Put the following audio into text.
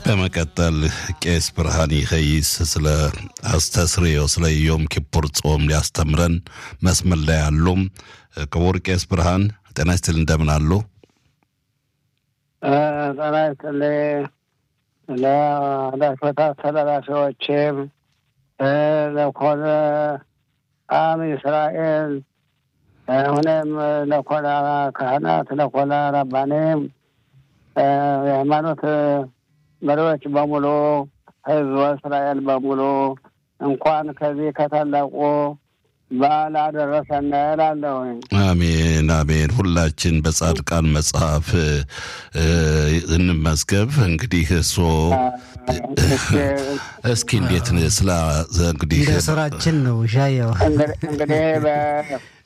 በመቀጠል ቄስ ብርሃን ይኸይስ ስለ አስተስርዮ ስለ ዮም ኪፑር ጾም ሊያስተምረን መስመር ላይ አሉ። ክቡር ቄስ ብርሃን ጤና ይስጥል፣ እንደምን አሉ? ጤና ይስጥልኝ ለዳሽበታ አስተላላፊዎችም ለኮነ አም እስራኤል ሁኔም ለኮነ ካህናት ለኮነ ረባኔም የሃይማኖት መሪዎች በሙሉ ህዝበ እስራኤል በሙሉ እንኳን ከዚህ ከታላቁ በዓል አደረሰን እላለሁኝ። አሜን አሜን። ሁላችን በጻድቃን መጽሐፍ እንመዝገብ። እንግዲህ እሶ እስኪ እንዴት ስለ እንግዲህ እንደ ስራችን ነው ሻየው እንግዲህ